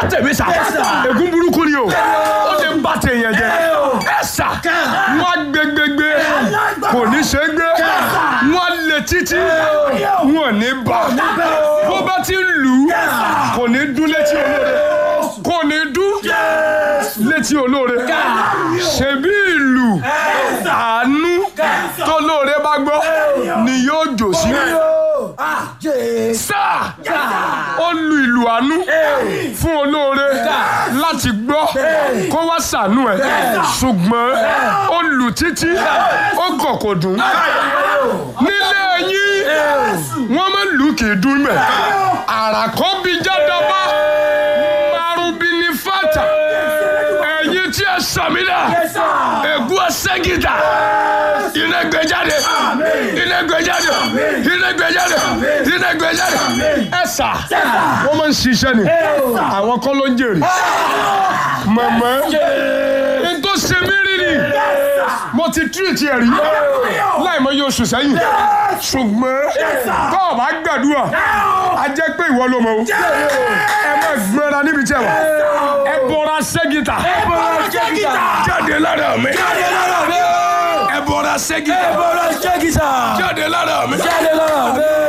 tèmi sà ègún burúkú ni o ó ti ń bá tèèyàn jẹ ẹ sà wọn gbẹgbẹgbẹ kò ní ṣe é gbé wọn lè títí wọn ò ní bá bó bá ti ń lù ú kò ní dún létí olóore kò ní dún létí olóore ṣebí ìlú àánú tó lóore bá gbọ́ ni yóò jò sí sáà ó lu ìlú àánú fún olóore láti gbọ́ kó wá ṣàánú ẹ̀ ṣùgbọ́n ó lù títí ó gọ̀ kò dùn nílé yín wọ́n máa ń lù kì í dún mẹ́ àràkọ́ bí jádọ́bá márùbí ní fàtà ẹ̀yin tí ẹ sàmì dà ègún ẹsẹ̀ gìtà iná gbé jáde iná gbé jáde iná gbé jáde iná gbé jáde ẹ sà wọ́n máa ń ṣiṣẹ́ ni àwọn kọ́ ló ń jèrè mọ̀mọ́ n tó ṣe mí rí ni mo ti tírìtì ẹ̀ rí láì mọ iye oṣù sẹ́yìn ṣùgbọ́n tó o bá gbàdúrà a jẹ́ pé ìwọ ló mọ̀ o ẹ má gbọ́ra níbi tí ẹ wà ẹ bọ́ra ṣẹ́gìtà jáde lára mi ẹ bọ́ra ṣẹ́gìtà jáde lára mi.